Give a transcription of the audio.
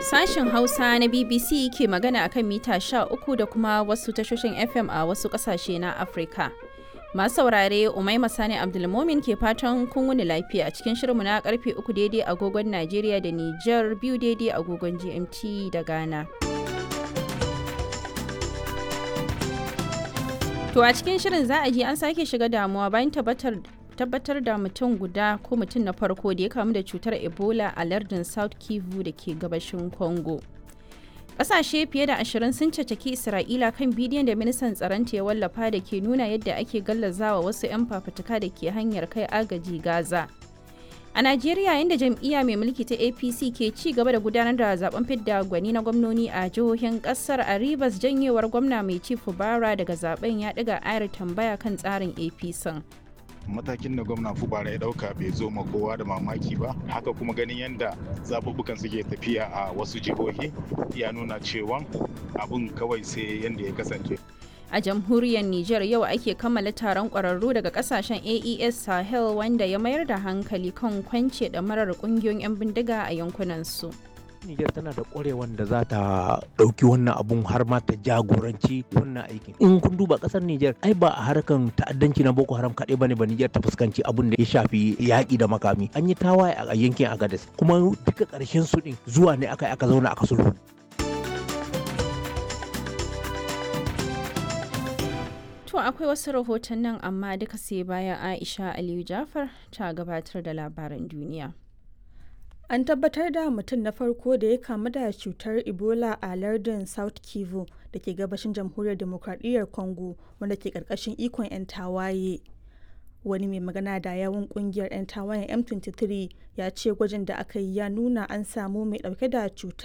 Sashen Hausa na BBC ke magana akan mita 13 da kuma wasu tashoshin FM a wasu kasashe na Afirka. Masu saurare Umaima Sani Abdulmomin ke fatan kun wuni lafiya a cikin shirinmu na karfe 3 daidai agogon Najeriya da Nijar biyu daidai agogon GMT da Ghana. To a cikin shirin za a ji an sake shiga damuwa bayan tabbatar tabbatar da mutum guda ko mutum na farko da ya kamu da cutar ebola a lardin south kivu da ke gabashin congo ƙasashe fiye da ashirin sun cacaki isra'ila kan bidiyon da ministan tsaronta ya wallafa da ke nuna yadda ake gallazawa wasu 'yan fafutuka da ke hanyar kai agaji gaza a najeriya inda jam'iyya mai mulki ta apc ke ci gaba da gudanar da zaben fidda gwani na gwamnoni a jihohin kasar a ribas janyewar gwamna mai ci fubara daga zaben ya ɗiga ayar tambaya kan tsarin apc matakin da gwamna fubara ya dauka bai zo ma kowa da mamaki ba haka kuma ganin yadda zaɓuɓɓukan suke tafiya a wasu jihohi ya nuna cewa abun kawai sai yadda ya kasance a jamhuriyar Nijar yau ake kammala taron ƙwararru daga kasashen AES Sahel wanda ya mayar da hankali kan kwance da marar ƙungiyoyin 'yan bindiga a yankunan su. Nijar tana da ƙwarewan da za ta ɗauki wannan abun har ma ta jagoranci wannan aikin. In kun duba ƙasar Nijar ai ba a harkan ta'addanci na Boko Haram kaɗai bane ba Nijar ta fuskanci abun da ya shafi yaƙi da makami. An yi tawaye a yankin Agadez kuma duka ƙarshen su ɗin zuwa ne aka aka zauna aka sulhu. To akwai wasu rahoton nan amma duka sai bayan Aisha Aliyu Jafar ta gabatar da labaran duniya. An tabbatar da mutum na farko da ya kamu da cutar Ebola a lardin South Kivu da ke gabashin jamhuriyar demokradiyyar Congo wanda ke karkashin ikon 'yan tawaye. Wani mai magana da yawun kungiyar 'yan tawayen M23 ya ce gwajin da aka yi ya nuna an samu mai dauke da cutar